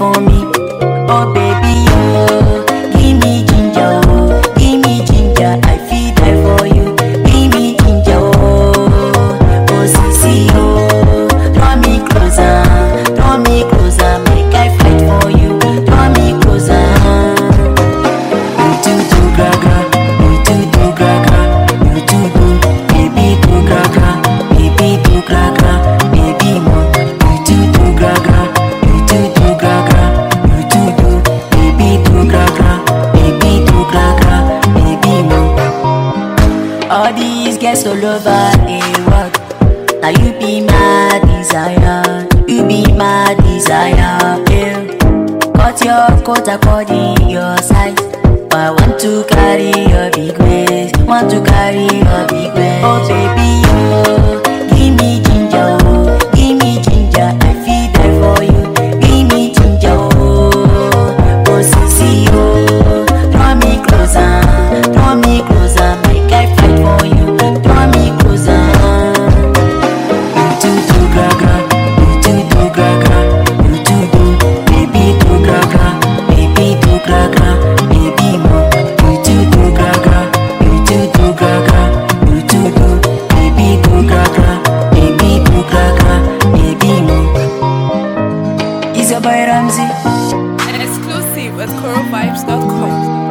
for me. Oh baby, oh, give me ginger, oh, give me ginger. I feel die for you. Give me ginger, oh, oh sissy, oh, draw me closer, draw me closer, make I fight for you. Draw me closer. You too do gra gra, you too do gra gra, you too do, baby do gra gra, baby do gra gra, baby mo. You too do gra gra, you too do gra gra, you too do, baby do gra gra, baby do gra gra, baby mo. All these girls all over the world. Now you be my desire, you be my desire. Yeah. Cut your coat according your size. But I want to carry your big waist, want to carry your big waist. Oh baby, oh, give me ginger, oh, give me ginger. I feel die for you. Give me ginger, oh, oh sissy, oh, draw me closer, draw me closer, make I fight for you. Draw me closer. You too do gra gra, you too do gra gra, you too do, baby do gra gra, baby do gra gra, baby mo. You too do gra gra, you too do gra gra, you too do, baby do gra gra, baby do gra gra, baby mo. Is your boy Ramsey? Exclusive at coralvibes.com.